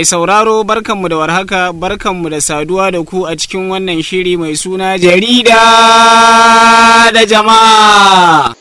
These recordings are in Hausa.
Mai sauraro barkanmu da warhaka barkanmu da saduwa da ku a cikin wannan shiri mai suna jarida da jama'a.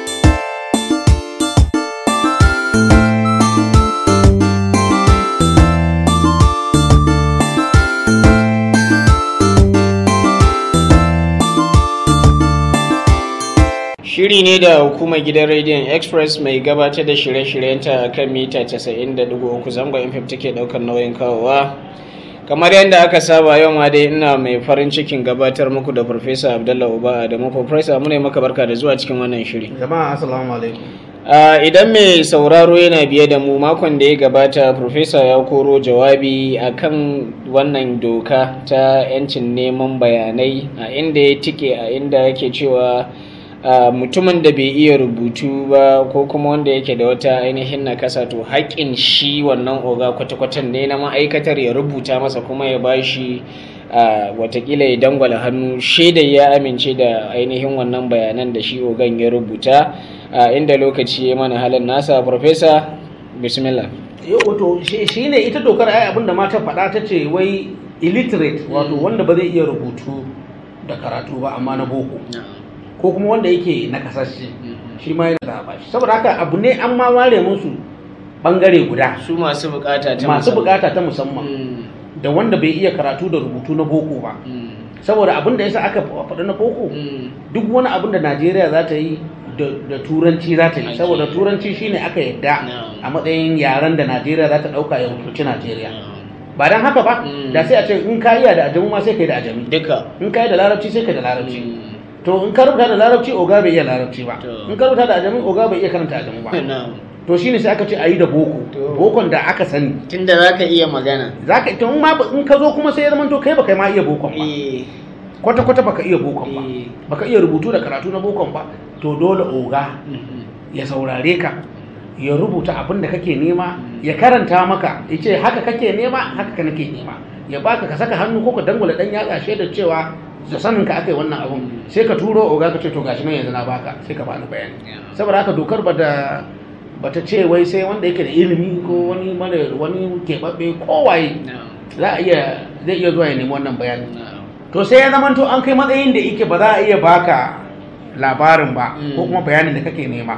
Shiri ne da hukumar gidan rediyon Express mai gabatar da shirye-shiryenta kan mita 90.3 zangon FM take daukar nauyin kawowa. Kamar yadda aka saba yau ma dai ina mai farin cikin gabatar muku da Farfesa Abdullah Uba da mu Farfesa mu ne maka barka da zuwa cikin wannan shiri. Jama'a assalamu alaikum. idan mai sauraro yana biye da mu makon da ya gabata Farfesa ya koro jawabi akan wannan doka ta 'yancin neman bayanai a inda ya tike a inda yake cewa Uh, mutumin da bai iya rubutu ba ko kuma wanda yake da wata ainihin nakasa to haƙƙin shi wannan oga kwata-kwatan ne na ma'aikatar ya rubuta masa kuma ya ba shi uh, watakila ya dangwala hannu shaidar ya amince da ainihin wannan bayanan da shi ogan ya rubuta uh, inda lokaci ya mana halin nasa farfesa bismillah Yau wato shi ne ita dokar ai abin da mata faɗa ta ce wai illiterate wato wanda ba zai iya rubutu da karatu ba amma na boko. ko kuma wanda yake na kasashe shi ma yana zaɓa shi saboda haka abu ne an ma ware musu bangare guda su masu bukata ta masu bukata ta musamman da wanda bai iya karatu da rubutu na boko ba saboda abin da yasa aka faɗi na boko duk wani abin da najeriya za ta yi da turanci za ta yi saboda turanci shine aka yadda a matsayin yaren da najeriya za ta ɗauka ya rubuci najeriya ba don haka ba da sai a ce in ka iya da ajami ma sai ka yi da ajami duka in ka yi da larabci sai ka yi da larabci to in ka rubuta da larabci oga bai iya larabci ba in ka rubuta da ajami oga bai iya karanta ajami ba to shine sai aka ce a yi da boko bokon da aka sani tunda za ka iya magana za ka ita ma in ka zo kuma sai ya zama to kai baka ma iya bokon ba kwata kwata baka iya bokon ba baka iya rubutu da karatu na bokon ba to dole oga ya saurare ka ya rubuta abin da kake nema ya karanta maka ya ce haka kake nema haka ka nake nema ya baka ka saka hannu ko ka dangwala dan yatsa shaidar cewa da sanin ka aka yi wannan abun sai ka turo oga ka ce to gashi nan yanzu na baka sai ka bani bayani saboda haka dokar ba da bata ce wai sai wanda yake da ilimi ko wani mara wani keɓaɓɓe ko waye za a iya zai iya zuwa ya nemi wannan bayani to sai ya zama to an kai matsayin da yake ba za a iya baka labarin ba ko kuma bayanin da kake nema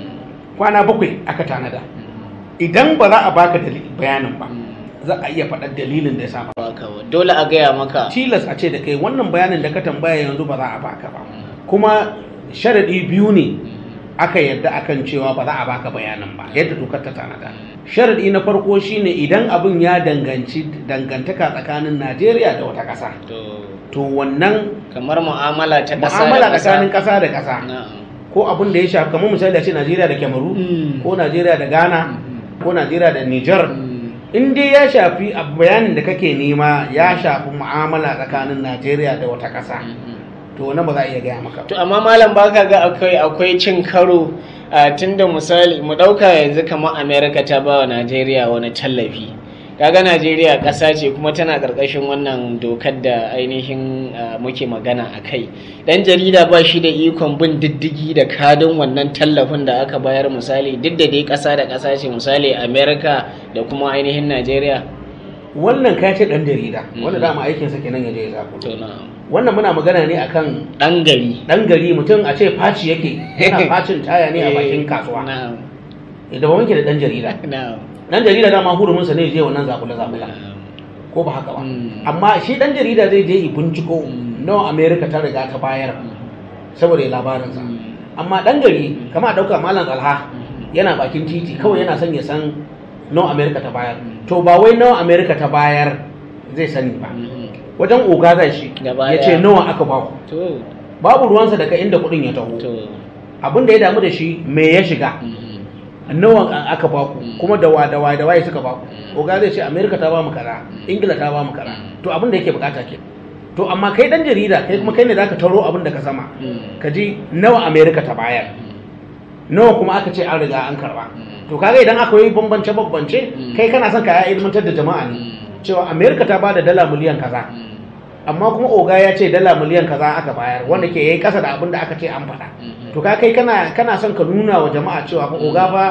kwana bakwai aka tanada idan ba za a baka bayanin ba za a iya faɗar dalilin da ya sa dole a gaya maka tilas a ce da kai wannan bayanin da ka tambaya yanzu ba za a baka ba kuma sharaɗi biyu ne aka yadda akan cewa ba za a baka bayanin ba yadda dokar ta tanada sharaɗi na farko shine idan abin ya danganci dangantaka tsakanin najeriya da wata ƙasa to wannan kamar mu'amala ta ƙasa mu'amala tsakanin ƙasa da ƙasa ko abin da ya shafi kamar misali a ce najeriya da kyamaru ko najeriya da ghana ko najeriya da niger in dai ya shafi bayanin da kake nema ya shafi mu'amala tsakanin najeriya da wata ƙasa to wani ba za a iya gaya maka to amma malam baka ga akwai akwai cin karo tunda misali mu ɗauka yanzu kamar america ta ba wa najeriya wani tallafi kaga najeriya ƙasa ce kuma tana ƙarƙashin wannan dokar da ainihin muke magana a kai ɗan jarida ba shi da ikon bin diddigi da kadin wannan tallafin da aka bayar misali duk da dai ƙasa da ƙasa ce misali america da kuma ainihin najeriya wannan ka ce ɗan jarida wanda dama aikinsa kenan ya je ya zaɓo wannan muna magana ne akan ɗan gari ɗan gari mutum a ce faci yake yana facin taya ne a bakin kasuwa da ba muke da ɗan jarida dan jarida dama huruminsa ne je wannan zakula zakula ko ba haka ba amma shi dan jarida zai je binciko nawa america ta riga ta bayar saboda ya labarinsa amma dan gari kama dauka malam alha yana bakin titi kawai yana son ya san nawa america ta bayar to ba wai nawa america ta bayar zai sani ba wajen oga zai shi ya ce nawa aka baku babu ruwansa daga inda kudin ya taho abin da ya damu da shi me ya shiga nawa aka baku kuma da wada wada waye suka baku oga zai ce america ta ba mu kaza ingila ta ba mu kaza to abin da yake bukata ke to amma kai dan jarida kai kuma kai ne zaka taro abin da ka sama ka ji nawa america ta bayar nawa kuma aka ce an riga an karba to kaga idan aka yi bambance bambance kai kana son ka ya ilmantar da jama'a ne cewa america ta bada dala miliyan kaza amma kuma oga ya ce dala miliyan kaza aka bayar wanda ke yayi kasa da abin da aka ce an faɗa to ka kai kana kana son ka nuna wa jama'a cewa fa oga fa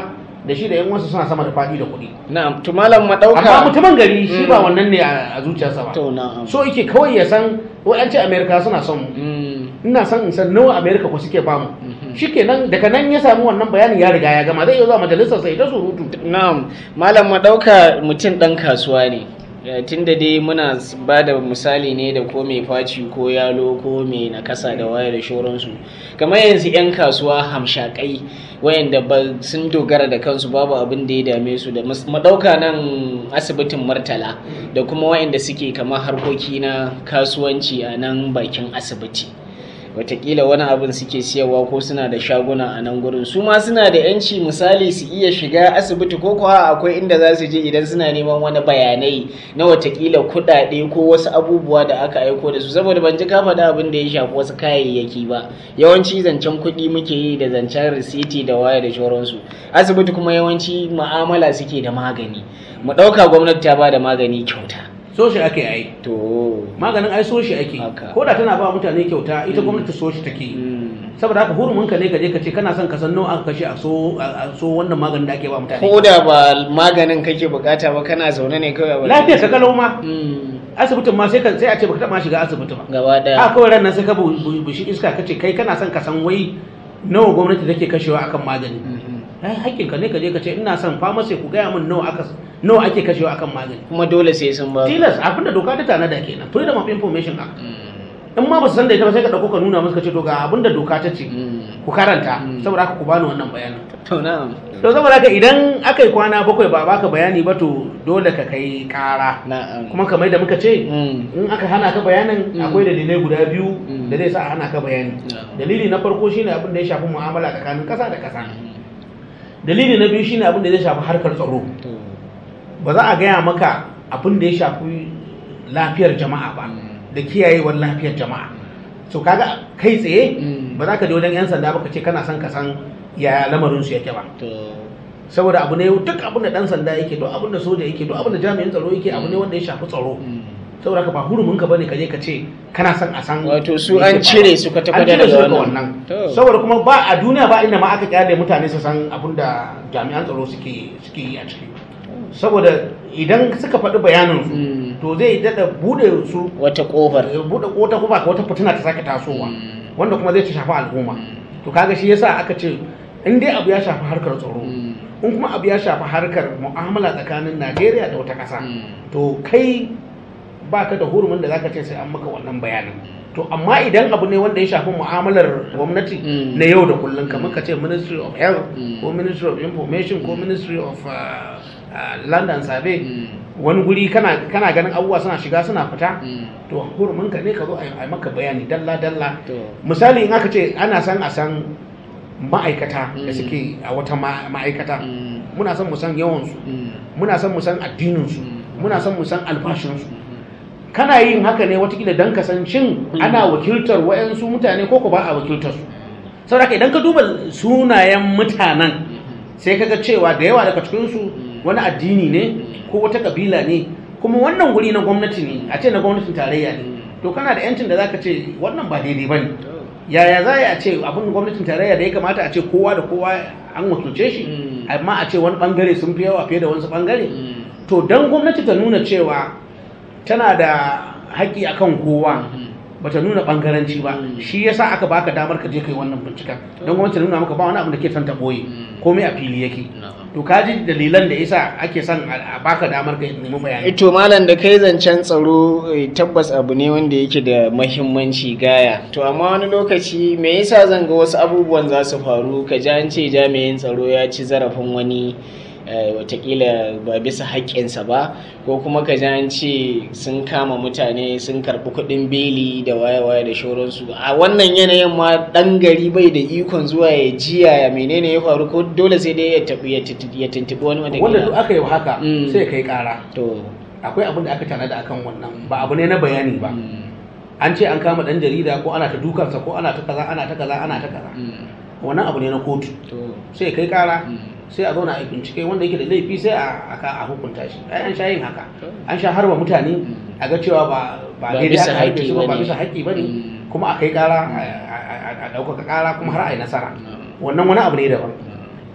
da shi da yan wasu suna sama da faɗi da kuɗi na'am to malam mu amma dauka mutumin gari shi ba wannan ne a a zuciyarsa ba to na'am so yake kawai ya san wa'yanci amerika suna son mu Mm, ina son in san nawa amerika ko suke bamu mhm. shikenan daga nan ya samu wannan bayanin ya riga ya gama zai iya zuwa majalisar sai ta surutu Na'am, malam mu ɗauka mutum ɗan kasuwa ne. Tun da dai muna ba da misali ne da ko mai faci ko yalo ko mai nakasa da waya da shoransu. Kamar yanzu 'yan kasuwa hamshakai wayanda ba sun dogara da kansu babu abin da ya dame su da mus- mu ɗauka nan asibitin Murtala da kuma wayanda suke kamar harkoki na kasuwanci a nan bakin asibiti. watakila wani abin suke siyarwa ko suna da shaguna a nan gurin su ma suna da yanci misali su iya shiga asibiti ko kuwa akwai inda za su je idan suna neman wani bayanai na watakila kuɗaɗe ko wasu abubuwa da aka aiko da su saboda ban ji ka faɗa abin da ya shafi wasu kayayyaki ba yawanci zancen kuɗi muke yi da zancen risiti da waya da shauransu asibiti kuma yawanci mu'amala suke da magani mu ɗauka gwamnati ta ba da magani kyauta so shi ake yi to maganin ai so shi ake Haka. ko da tana ba mutane kyauta ita gwamnati so shi take yi mm. saboda haka hurumin ka ne ka je ka ce kana son ka san nawa aka kashe a so a so wannan maganin da ake ba mutane ko da ba maganin kake bukata ba kana zaune ne kawai a wajen. lafiyar ka kalau ma Mm, asibitin ma sai ka sai a ce baka taba shiga asibiti ba gaba a daya kawai ran nan sai ka bu- bu- bushi iska ka ce kai kana son ka san wai nawa gwamnati take kashewa akan magani Mhm. ai hakkin ka ne ka je ka ce ina son pharmacy ku gaya min nawa aka nawa ake kashewa akan magani kuma dole sai sun ba tilas abinda doka ta tanada kenan freedom of information act Mm, in ma ba su san da ita ba sai ka dauko ka nuna musu ka ce to ga abinda doka ta ce mm. ku karanta Mm. saboda haka ku bani wannan bayanin to na'am to saboda haka idan aka yi kwana bakwai ba baka bayani ba to dole ka kai kara na'am kuma kamar da muka ce Mm, in aka hana ka bayanin Mm. akwai dalilai guda biyu Mm. da zai sa a hana ka bayani na'am. dalili na farko shine abin da ya shafi mu'amala tsakanin kasa da kasa dalili na biyu shine abin da zai shafi harkar tsaro to ba za a gaya maka abin da ya shafi lafiyar jama'a ba da kiyayewar lafiyar jama'a so kaga kai tsaye Mm. ba za ka je wajen yan sanda ba ka ce kana son ka san ya lamarin su yake ba to saboda abu ne duk abin da dan sanda yake duk abin da soja yake duk abin da jami'in tsaro yake abu ne wanda ya shafi tsaro mm. saboda ka ba hurumin ka bane ka je ka ce kana son a san wato su me an yake cire faruwa. su kwata an kwata cire su daga daga wannan wannan to saboda kuma ba a duniya ba inda ma aka kyale mutane su san abin da jami'an tsaro suke suke yi a ciki saboda idan suka faɗi bayanin su Mm. to zai daɗa buɗe su wata kofar buɗe wata kuma wata fitina ta sake tasowa Mm. wanda kuma zai ci shafi al'umma to kaga shi yasa aka ce in dai abu ya shafi harkar tsaro Mm. in kuma abu ya shafi harkar mu'amala tsakanin Najeriya da wata ƙasa Mm. to kai baka da hurumin da zaka ce sai an maka wannan bayanin to amma idan abu ne wanda ya shafi mu'amalar gwamnati Mm. na yau da kullum kamar ka ce ministry of health Mm. ko ministry of information ko ministry of uh, uh, land and survey Mm. wani guri kana kana ganin abubuwa suna shiga suna fita Mm. to hurumin ka ne ka zo a yi maka bayani dalla dalla to misali in aka ce ana san a san ma'aikata da Mm. suke a wata ma- ma'aikata Mm. muna son mu san yawansu Mm. muna son mu san addininsu Mm. muna son mu san albashinsu kana yin haka ne watakila don kasancin Mm. ana wakiltar wa'yansu mutane ko ko ba a wakiltar su saboda haka idan ka duba sunayen mutanen sai kaga cewa da yawa daga cikinsu wani addini ne ko wata kabila ne kuma wannan guri na gwamnati ne a ce na gwamnatin tarayya ne to kana da yancin da zaka ce wannan ba daidai bane yaya za a ce abin gwamnatin tarayya da ya kamata a ce kowa da kowa an wakilce shi Mm. amma a ce wani bangare sun fi yawa fiye da wasu bangare Mm. to don gwamnati ta nuna cewa tana da haƙƙi akan kowa bata nuna bangaranci ba Mm. shi yasa aka baka damar ka je kai wannan binciken don gwamnati ta nuna maka ba wani abu da ke son ta boye Mm. komai a fili yake Na'am. to ka ji dalilan da yasa ake son a a baka damar ka nemi bayani to malam da kai zancen tsaro eh, tabbas abu ne wanda yake da mahimmanci gaya to amma wani lokaci me yasa zan ga wasu abubuwan za su faru ka ji an ce jami'in tsaro ya ci zarafin wani eh, watakila ba bisa haƙƙinsa ba ko kuma ka ji an ce sun kama mutane sun karɓi kuɗin beli da waye-waye da shauransu a wannan yanayin ma ɗan gari bai da ikon zuwa ya jiya ya menene ya faru ko dole sai dai ya tafi ya tuntuɓi ya tuntuɓi wani wanda watakila duk aka yi wa haka Mm. sai kai kara to akwai abin da aka tanada akan wannan ba abu ne na bayani ba mm, an ce an kama dan jarida ko ana ta dukansa ko ana ta kaza ana ta kaza ana ta kaza mm, wannan abu ne na kotu to sai kai kara mm. sai a zauna a yi bincike wanda yake da laifi sai a aka a hukunta shi ai an sha yin haka an sha harba mutane a ga cewa ba ba Ba daidai bisa aka harbe haƙƙi su ba ba bane. bisa haƙƙi bane Mm. kuma a kai kara a- a a- a ɗaukaka kara kuma har a yi nasara Mm. wannan wani abu ne daban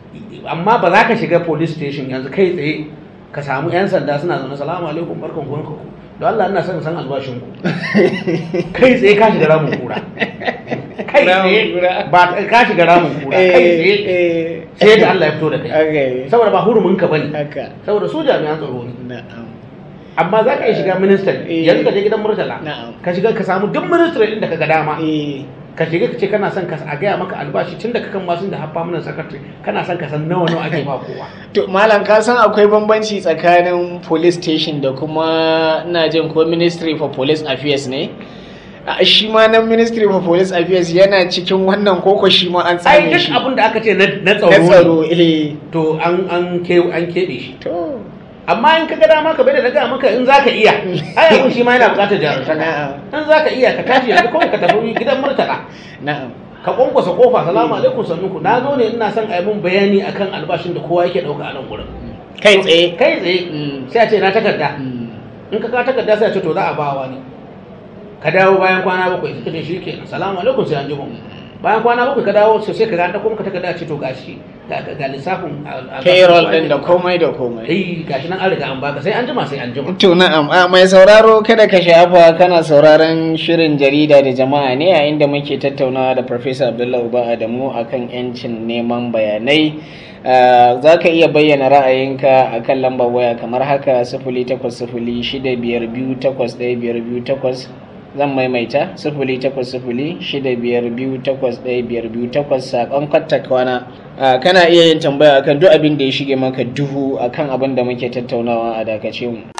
amma ba za ka shiga police station yanzu kai tsaye ka samu 'yan sanda suna zaune salamu alaikum barkan ku barkan ku don Allah ina son san albashin ku kai tsaye ka shiga ramin kura kai tsaye ba ka shiga ramin kura kai tsaye sai da Allah ya fito da kai saboda ba hurumin ka bane saboda su jami'an tsaro ne amma za ka iya shiga ministry yanzu ka je gidan murtala ka shiga ka samu duk ministry din da ka ga dama ka shiga ka ce kana son ka a gaya maka albashi tun da kakan masu da haffa mana secretary kana son ka san nawa nawa ake ba kowa to malam ka san akwai bambanci tsakanin police station da kuma ina jin ko ministry for police affairs ne shi ma nan ministry for police affairs yana cikin wannan koko shi ma an tsame shi ai duk abin da aka ce na tsaro to an an an kebe shi to amma in ka ga dama ka bai da daga maka in zaka iya ai abin shi ma yana bukatar jarumtaka in zaka iya ka tashi yanzu kawai ka tafi gidan murtala na'am ka kwankwasa kofa salamu alaikum sannunku na zo ne ina son a yi mun bayani akan albashin da kowa yake dauka a nan gurin kai tsaye kai tsaye sai a ce na takarda in ka ka takarda sai a ce to za a ba wani ka dawo bayan kwana bakwai sai ka ce shikenan salamu alaikum sai an ji mun bayan kwana bakwai ka dawo sai ka ga da kuma ka takarda ce to gashi ga lissafin payroll din da komai da komai eh gashi nan an riga an baka sai an jima sai an jima to na'am a mai sauraro kada ka shafa kana sauraron shirin jarida da jama'a ne a inda muke tattaunawa da Professor Abdullahi Uba Adamu akan yancin neman bayanai za ka iya bayyana ra'ayinka a kan lambar waya kamar haka sifili takwas sifili shida biyar biyu takwas ɗaya biyar biyu takwas zan maimaita sifili takwas sifili shida biyar biyu takwas ɗaya biyar biyu takwas saƙon kwatta kwana kana iya yin tambaya akan duk abin da ya shige maka duhu akan abin da muke tattaunawa a dakace mu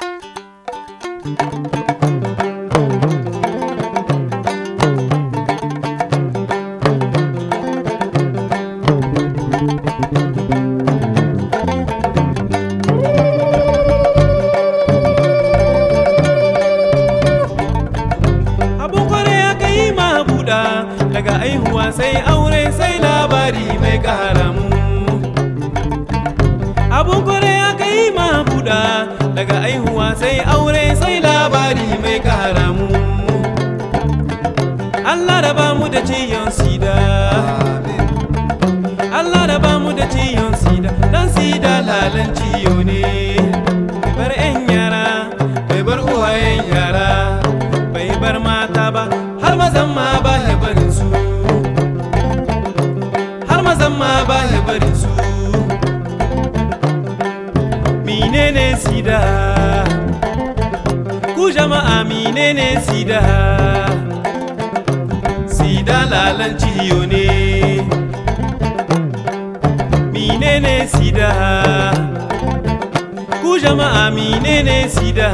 daga aihuwa sai aure sai labari mai karamu abun kore aka yi buɗa daga aihuwa sai aure sai labari mai karamu Allah da ba mu da ciyon sida Allah da ba mu da ciyon sida dan sida lalan ciyo ne bai bar 'yan yara bai bar uwayen yara bai bar mata ba har mazan ma ba ya barin su har mazan ma ba ya barin su menene sida ku jama'a menene sida sida lalan ciyo ne menene sida ku jama'a menene sida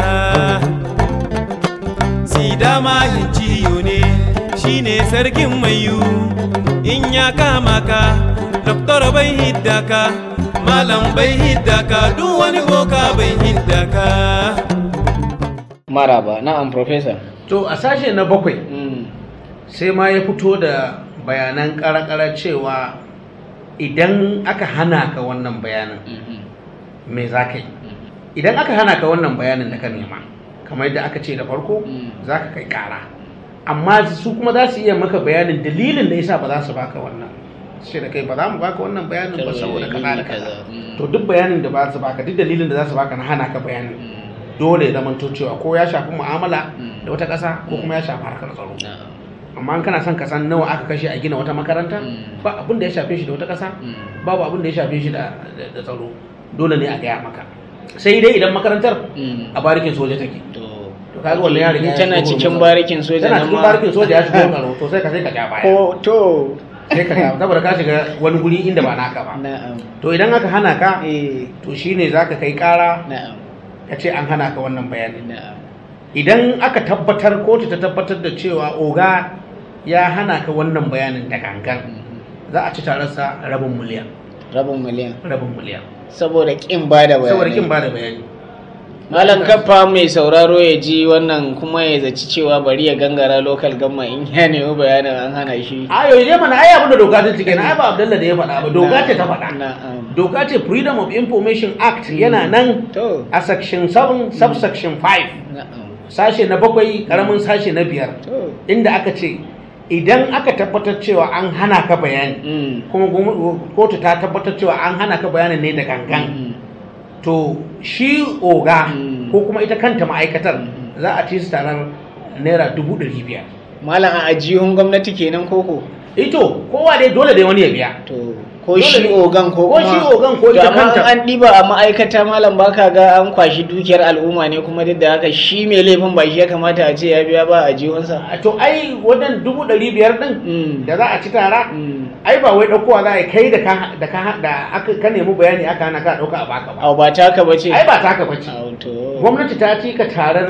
sida mahin ciyo ne shine sarkin mayu in ya kama ka doktor bai hidda ka malam bai hidda ka duk wani boka bai hidda ka maraba na'am professor to a sashe na bakwai sai ma ya fito da bayanan karakara cewa idan aka hana ka wannan bayanin me za ka yi idan aka hana ka wannan bayanin da ka nema kamar yadda aka ce da farko za ka kai kara amma su kuma za su iya maka bayanin dalilin da yasa ba za su baka wannan sai da kai ba za mu baka wannan bayanin ba saboda kaza da kaza to duk bayanin da ba su baka duk dalilin da za su baka na hana ka bayanin dole ya zamanto cewa ko ya shafi mu'amala da wata ƙasa ko kuma ya shafi harkar tsaro amma in kana son ka san nawa aka kashe a gina wata makaranta ba abin da ya shafe shi da wata ƙasa babu abin da ya shafe shi da tsaro dole ne a gaya maka sai dai idan makarantar a barikin soja take to kaga wannan ya riga tana cikin barikin soja tana cikin barikin soja ya shigo tsaro to sai ka sai ka ja baya ko to sai ka ja saboda ka shiga wani guri inda ba naka ba na'am to idan aka hana ka eh to shine zaka kai kara na'am ka ce an hana ka wannan bayanin na'am idan aka tabbatar kotu ta tabbatar da cewa oga ya hana ka wannan bayanin da gangan za a ci tararsa rabin miliyan rabin miliyan rabin miliyan saboda kin ba da bayani saboda kin ba da bayani malam kafa mai sauraro ya ji wannan kuma ya zaci cewa bari ya gangara lokal gamma in ya nemi bayanin an hana shi a yau je mana ai abin da doka ta cike na ai ba Abdullah da ya faɗa ba doka ce ta faɗa na'am doka ce freedom of information act yana nan to a section 7 subsection 5 na'am sashe na bakwai karamin sashe na biyar to inda aka ce idan aka tabbatar cewa an hana ka bayani Mm. kuma gwamnati- kotu ta tabbatar cewa an hana ka bayanin ne da gangan Mm. to shi oga Mm. ko kuma ita kanta ma'aikatar Mm. za a ci su tarar naira dubu ɗari biyar malam a ajihun gwamnati kenan koko ito kowa dai dole dai wani ya biya to ko Dole shi ne. ogan ko Ko kuma shi ogan ko To ita amma kanta. an ɗiba a ma'aikata malam baka ga an kwashi dukiyar al'umma ne kuma duk da haka shi mai laifin ba shi ya kamata a ce ya biya ba a jihunsa A to ai wannan dubu ɗari biyar ɗin Mm. da za a ci tara Mm. ai ba wai ɗaukowa za a yi kai da ka da ka da aka ka nemi bayani aka hana ka ɗauka a baka ba Au ba taka ba ce ai ba taka bace Au, to gwamnati ta ci ka tarar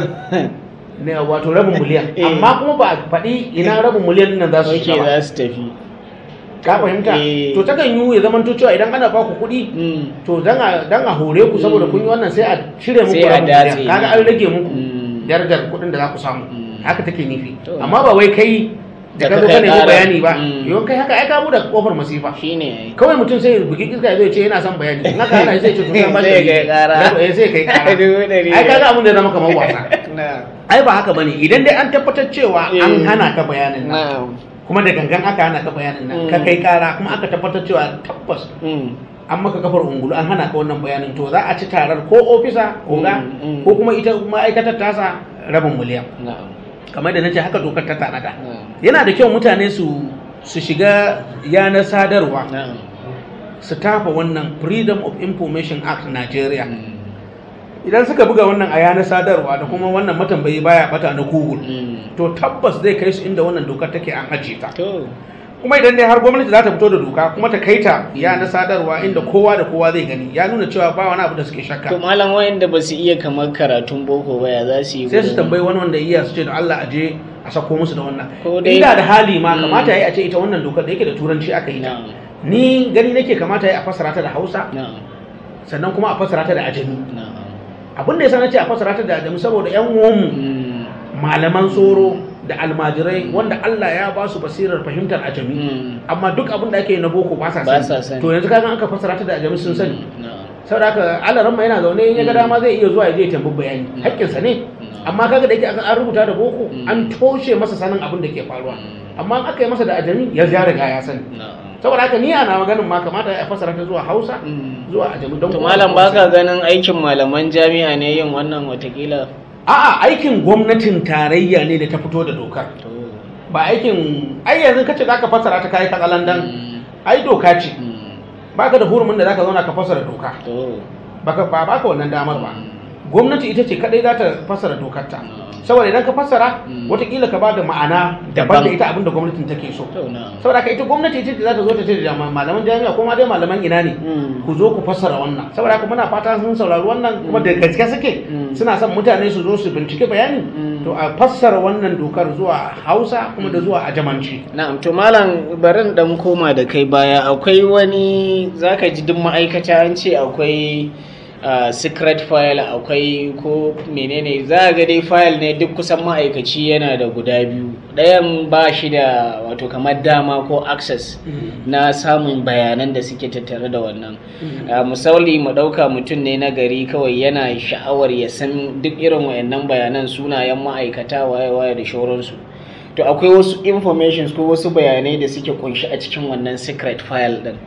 ne wato rabin miliyan Eh. amma kuma ba a faɗi ina rabin miliyan nan za su Oke shiga ba za su tafi ka fahimta Eh. to takan yi ya zama cewa idan ana ba ku kuɗi Mm. to dan a dan a hore ku saboda Mm. kun yi wannan sai a cire muku Sai a rabin datse. miliyan kaga an rage muku Mm. darajar kuɗin da za ku samu Mm. haka take nufi To. amma ba wai kai da Da ka zo ka ka kai nemi ƙara. bayani ba Mm. yawan kai haka ai ka buɗe kofar masifa shine ai kawai mutum sai ya bugi iska ya zo ya ce yana son bayani in haka ana sai ya ce to sai ba Sai kai ƙara. eh sai kai ƙara Dubu ɗari ai kaga abin da ya zama kamar wasa na ai ba haka bane idan dai an tabbatar cewa an Eh. hana ka bayanin nan na kuma da gangan aka hana ka bayanin nan Mm. ka kai kara kuma aka tabbatar cewa tabbas Mm. an maka kafar ungulu an hana ka wannan bayanin to za a ci tarar ko ofisa oga Mm, mm. ko kuma ita ma'aikatar tasa rabin miliyan na'am kamar da nace haka dokar ta tanada na'am yana da kyau mutane su su shiga yanar sadarwa na'am su tafa wannan freedom of information act Nigeria Mm. idan suka buga wannan a yanar sadarwa da kuma wannan matambayi baya bata na google Mm. to tabbas zai kai su inda wannan dokar take an ajiye ta to kuma idan dai har gwamnati za ta fito da doka kuma ta kai ta ya na sadarwa inda kowa da kowa zai gani ya nuna cewa ba wani abu da suke to shakka malam wayanda ba su iya kamar karatun boko ba ya za su yi sai su gudun- tambayi wani wanda iya su ce da Allah a je a sako musu da wannan Ko dai- inda da hali ma Mm. kamata ya yi a ce ita wannan dokar da yake da turanci aka yi ta na'am ni gani nake kamata ya yi a fassara ta da Hausa na'am sannan kuma a fassara ta da ajami na'am abin da yasa nace a fassara ta da ajami saboda yan uwanmu Mm. malaman tsoro da almajirai wanda Allah ya ba su basirar fahimtar ajami Mm. amma duk abin da ake yi na boko ba sa Ba sa sani sani. to yanzu kaga aka fassara ta da ajami sun sani na'am saboda haka alaran yana zaune in ya ga Mm. dama zai iya zuwa ya je ya tambayi bayani Mm. haƙƙinsa ne Mm. amma kaga da yake aka- an rubuta da boko Mm. an toshe masa sanin abin da ke faruwa Mm. amma in aka yi masa da ajami ya ja riga ya sani na'am saboda haka ni ana maganin ma kamata ya fassara ta zuwa hausa Mm. zuwa ajami don to kowa malam da kowa baka sani. ganin aikin malaman jami'a ne yin wannan watakila a'a aikin gwamnatin tarayya ne da ta fito da dokar to ba aikin ai yanzu kace zaka fassara ta kai katsalandan Mm. ai doka ce Mm. baka da hurumin da zaka zauna ka fassara doka to baka ba baka wannan damar ba Mm. gwamnati ita ce kadai za ta fassara dokar ta Mm. saboda idan ka fassara Mm. watakila ka bada ma'ana Daban. daban da ita abinda gwamnatin take so to na'am saboda ka ita gwamnati ita ce za ta zo ta ce da ma- malaman jami'a ko ma dai malaman ina ne Mm. ku zo ku fassara wannan saboda haka muna fata sun saurari wannan kuma da gaske suke Mm. suna son mutane su zo su bincike bayani Mm. to a fassara wannan dokar zuwa hausa kuma da zuwa ajamanci Na'am to malam barin dan koma da kai baya akwai wani zaka ji duk ma'aikata an ce akwai uh, secret file akwai ko menene za ga dai file ne duk kusan ma'aikaci yana da guda biyu ɗayan ba shi da wato kamar dama ko access na samun bayanan da suke tattare da wannan uh, misali mu ɗauka mutum ne na gari kawai yana sha'awar ya san duk irin wayannan bayanan sunayen ma'aikata waye-waye da shauransu to akwai wasu informations ko wasu bayanai da suke kunshi a cikin wannan secret file din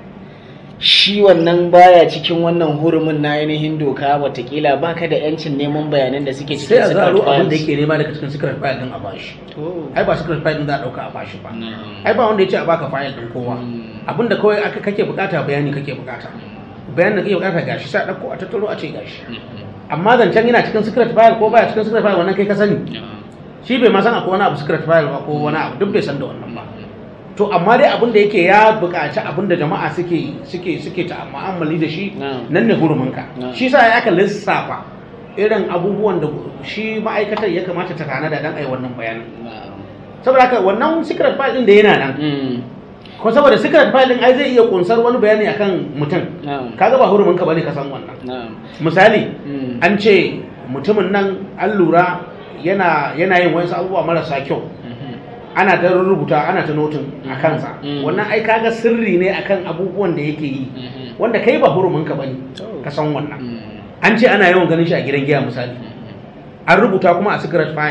shi wannan baya cikin wannan hurumin na ainihin doka watakila baka da yancin neman bayanan da suke sai cikin a secret zaro abin da files yake nema daga cikin secret file din a bashi to ai ba secret file din za a dauka a bashi ba na'am. ai ba wanda ya ce a baka file din kowa Mm. abinda kawai aka kake bukata bayani kake bukata bayanin da kake bukata gashi sai a dauko a tattaro a ce gashi Mhm. amma zancen yana cikin secret file ko baya cikin secret file wannan kai ka sani Na'am. shi bai ma san akwai wani abu secret file ba ko wani abu duk bai san da wannan ba to amma dai abin da yake ya buƙaci abin da jama'a suke suke suke ta mu'amali da shi Na'am. nan ne huruminka Na'am. shi sa ya aka lissafa irin abubuwan da shi ma'aikatar ya kamata ta tanada dan ai wannan bayanin Na'am. saboda haka wannan secret file din da yana nan Mm. ko saboda secret file din ai zai iya kunsar wani bayani akan mutum Na'am. kaga ba huruminka bane ka san wannan Na'am. misali Mm. an ce mutumin nan an lura yana yana yin wasu abubuwa marasa kyau Mhm. ana ta rubuta ana ta notin a Mhm. kansa Mhm. wannan ai kaga sirri ne akan abubuwan da yake yi Mhm. wanda kai ba huruminka bane To. ka san wannan Mm. an ce ana yawan ganin shi a gidan giya misali Mhm. an rubuta kuma a secret file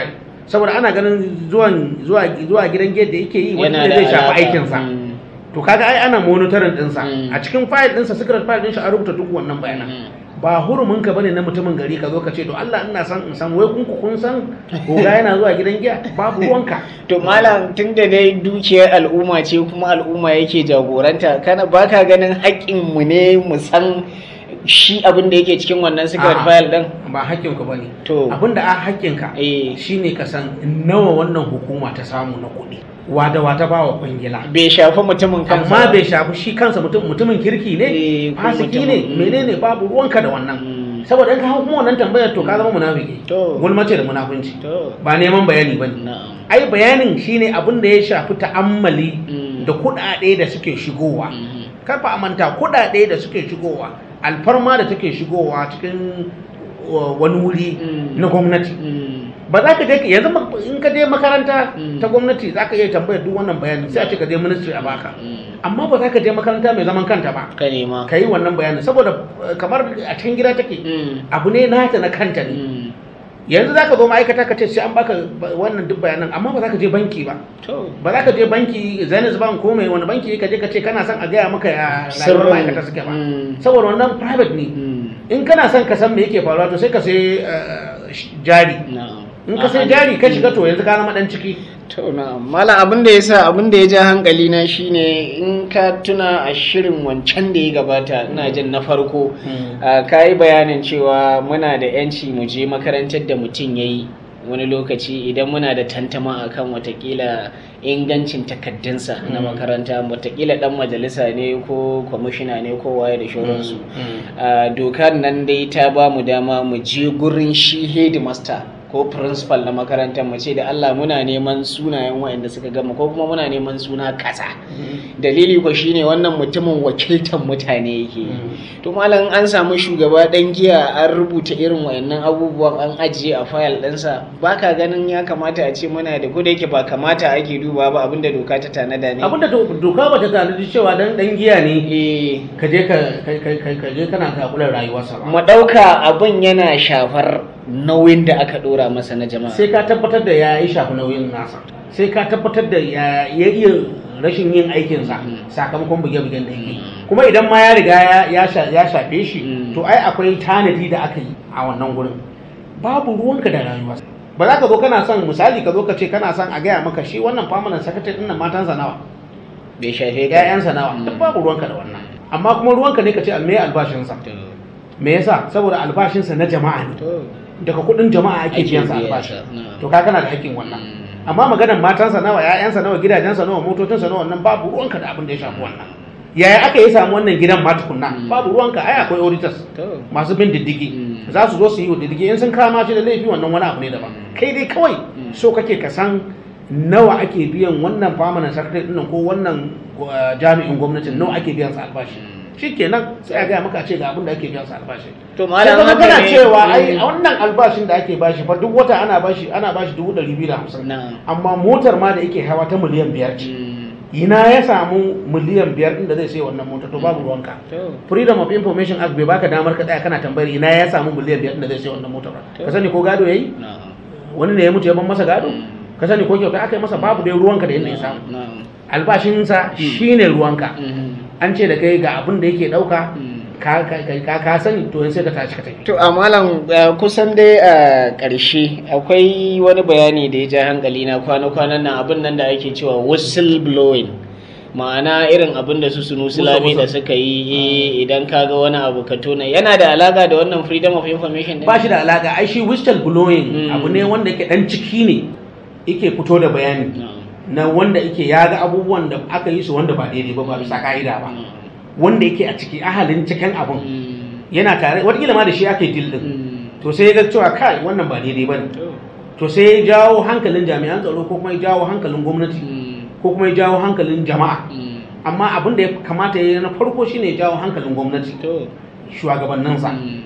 saboda ana ganin zuwan zuwa zuwa gidan gate da yake yi wanda Yana da zai shafi alaka. aikinsa Mm. to kaga ai ana monitoring ɗinsa Mm. a cikin file ɗinsa secret file ɗin shi a rubuta duk wannan bayanan Mm. ba hurumin ka bane na mutumin gari ka zo ka ce to Allah ina san in san wai kun ku kun san goga yana zuwa gidan giya babu ruwanka To malam tun da dai dukiyar al'umma ce kuma al'umma yake jagoranta kana baka ganin haƙƙin mu ne mu san shi abin da yake cikin wannan secret A'a. file din ba hakkin ka bane To. abinda a hakkin ka eh shine ka san nawa wannan hukuma ta samu na kuɗi wada wata ba wa kwangila bai shafi mutumin kansa amma ba. bai shafi shi kansa mutum mutumin kirki ne Eh, ko fasiki mutumin- ne mm. menene babu ruwanka da wannan Mm. saboda in ka hau kuma wannan tambayar to ka zama munafiki To. gulmace da munafunci To. ba neman bayani bane Na'am. ai bayanin shine abin da ya shafi ta'ammali Mm. da kuɗaɗe da suke shigowa Mhm. karfa a manta kuɗaɗe da suke shigowa alfarma da take shigowa cikin uh, wani wuri Mm. na gwamnati Mm. ba za ka je yanzu ma- in ka je makaranta Mm. ta gwamnati za ka iya tambayar duk wannan bayanin sai a ce ka je ministry a baka Mm. amma ba za ka je makaranta mai zaman kanta ba Ka nema. ka yi wannan bayanin saboda uh, kamar a cikin gida take Mm. abu ne nata na kanta ne Mm. yanzu za ka zo ma'aikata ka ce sai an baka ba- wannan duk bayanan amma ba za ka je banki ba To. ba za ka je banki zenith bank ko mai wani banki ka je ka ce kana son a gaya maka ya rayuwar Sirrin. ma'aikata suke ba Mm. saboda wannan private ne Mm. in kana son ka san me yake faruwa to sai ka sai uh, sh- jari Na'am. in ka sai A'a. jari ka shiga to yanzu ka zama dan ciki To na mala abin da ya sa abin da ya ja hankali na shine in ka tuna a shirin wancan da ya gabata ina jin na farko a ka yi bayanin cewa muna da yanci mu je makarantar da mutum ya yi wani lokaci idan muna da tantama akan watakila ingancin takaddunsa na Mm. makaranta watakila dan majalisa ne ko kwamishina ne ko waye da shauransu Mm. a dokar nan dai ta ba mu dama mu je gurin shi headmaster ko principal na makarantar mu ce da Allah muna neman sunayen waɗanda suka gama ko kuma muna neman suna kaza dalili ko shine wannan mutumin wakiltar mutane yake yi. to malam an samu shugaba dan giya an rubuta irin wayannan abubuwan an ajiye a fayil ɗinsa baka ganin ya kamata a ce muna da ko da yake ba kamata ake duba ba abinda doka ta tanada ne abinda do- doka ba ta tanadi cewa dan dan giya ne eh ka je ka ka- ka- ka- ka je kana kakulan rayuwarsa ba mu ɗauka abin yana shafar nauyin da aka ɗora masa na jama'a sai ka tabbatar da ya yi shafi nauyin nasa sai ka tabbatar da ya ya iya rashin yin aikinsa Mm. sakamakon buge-bugen da yake kuma idan ma ya riga ya- ya sha- ya shafe shi Mm. to ai akwai tanadi da aka yi a wannan gurin babu ruwanka da rayuwa ba za ka zo kana son misali ka zo ka ce kana son a gaya maka shi wannan permanent secretary ɗin nan matansa nawa bai shafe ka ƴaƴansa nawa Mm. duk babu ruwanka da wannan amma kuma ruwanka ne ka ce me albashinsa To, me yasa saboda albashinsa na jama'a ne to, daga kuɗin jama'a ake Ake biyan sa biya albashi sa, na'am. to ka kana da hakkin wannan Mm. amma maganar matansa nawa ƴaƴansa nawa gidajensa nawa motocinsa nawa wannan babu ruwanka da abin da ya shafi wannan yaya aka yi samu wannan gidan ma tukunna Mm. babu ruwanka ai akwai auditors to. masu bin diddigi Mm. za su zo su yi wa diddigi in sun kama shi da laifi wannan wani abu ne daban kai dai kawai Mm. so kake ka san nawa ake biyan wannan permanent secretary din ko wannan uh, jami'in gwamnatin nawa ake biyan sa albashi shikenan sai a gaya maka a ce ga abin da ake biyan sa albashi To sai malam kuma haka kana ne- cewa ai Mm. a wannan albashin da ake bashi fa duk wata ana bashi ana bashi dubu ɗari biyu da hamsin Na'am. amma motar ma da yake hawa ta miliyan biyar ce Mm. ina ya samu miliyan biyar ɗin da zai sai wannan motar to babu ruwanka To, freedom of information act bai baka damar ka tsaya kana tambayar ina ya samu miliyan biyar ɗin da zai sai wannan motar ba To. ka sani ko gado yayi na'am. wani ne ya mutu ya ban masa gado Mm. ka sani ko kyauta aka yi masa babu dai ruwanka da yadda ya samu Na'am. albashinsa shine ruwanka Mhm. an ce da kai ga abin da yake ɗauka Mm. ka ka ka- ka sani to yanzu sai ka tashi ka tafi To a malam eh, kusan dai a ƙarshe akwai wani bayani da ya ja hankali na kwana-kwanan nan abin nan da ake cewa whistle blowing ma'ana irin abin da su sunu sulami da suka yi eh, idan ka ga wani abu ka tona yana da alaka da wannan freedom of information din? ba shi da alaka ai shi whistle blowing Mm. abu ne wanda yake dan ciki ne yake fito da bayani Na'am. na wanda yake ya ga abubuwan da aka yi su wanda ba daidai ba ba bisa ka'ida ba Na'am. wanda yake a ciki ahalin cikin abun Mm. yana tare wataƙila ma da shi aka yi dil din Mm. to sai ya ga cewa kai wannan ba daidai ba ne To. to sai ya jawo hankalin jami'an tsaro ko kuma ya jawo hankalin gwamnati Mm. ko kuma ya jawo hankalin jama'a Mm. amma abin da ya kamata ya yi na farko shine ya jawo hankalin gwamnati To. shugabanninsa Mm.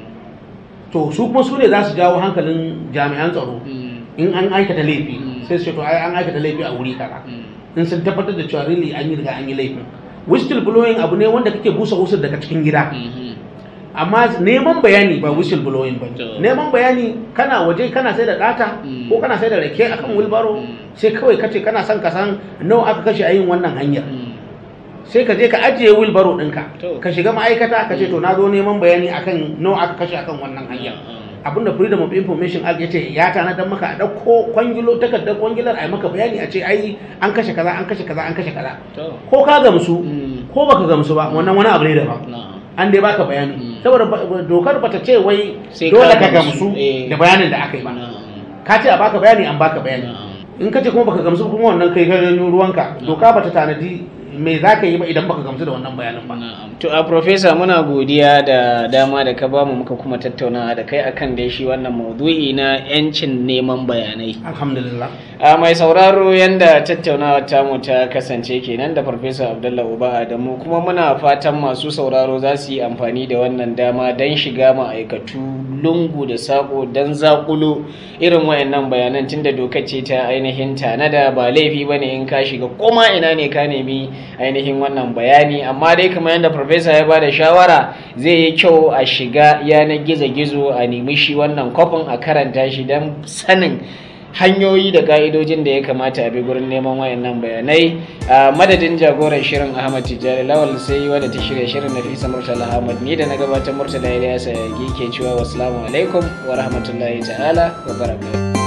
to su kuma su ne za su jawo hankalin jami'an tsaro Mm. in an aikata laifi Mm. sai su ce to ai an aikata laifi a wuri kaza Mm. in sun tabbatar da cewa really an yi riga an yi laifin whistle blowing abu ne wanda kake busa wusur daga cikin gida Mhm. amma neman bayani ba whistle blowing ba To. neman bayani kana waje kana sai da data Mm. ko kana sai da rake akan wilbaro Mm. sai kawai kace kana son ka san nawa aka kashe a yin wannan hanyar Mm. sai ka je ka ajiye wilbaro ɗinka To. ka shiga ma'aikata ka ce to na zo neman bayani akan nawa aka kashe akan wannan hanyar abinda freedom of information act yace ya tanadar maka a ɗauko kwangilo takardar kwangilar a yi maka bayani a ce ai an kashe kaza an kashe kaza an kashe kaza To. ko ka gamsu Mm. ko baka gamsu ba wannan wani abu ne daban Na'am. an dai baka bayani Mm. saboda ba- ba- dokar bata ce wai Sai dole ka ka gamsu, gamsu eh. da bayanin da aka yi ba Na'am. ka ce a baka bayani an baka bayani Na'am. in ka ce kuma baka gamsu kuma wannan kai ka janyo ruwanka doka bata tanadi me za ka yi ba idan baka gamsu da wannan bayanin ba Na'am. To a Profesa muna godiya da dama da ka bamu muka kuma tattaunawa da kai akan da shi wannan maudu'i na 'yancin neman bayanai. alhamdulillah A mai sauraro yanda tattaunawa tamu ta kasance kenan da Farfesa Abdullah Uba Adamu kuma muna fatan masu sauraro za su yi amfani da wannan dama don shiga ma'aikatu lungu da sako don zakulo irin wayannan bayanan tunda doka ce ta ainihin tanada ba laifi bane in ka shiga koma ina ne ka nemi ainihin wannan bayani amma dai kamar yadda Farfesa ya bada shawara zai yi kyau a shiga yanar gizo-gizo a nemi shi wannan kwafin a karanta shi don sanin hanyoyi da ka'idojin da ya kamata a bi gurin neman wayannan bayanai a madadin jagoran shirin ahmad tijjani lawal sai wadda ta shirya shirin nafisa murtala ahmad ni da na gabatar murtala ilyasa ke cewa wasu alaikum wa rahmatullahi ta'ala wa barakatuh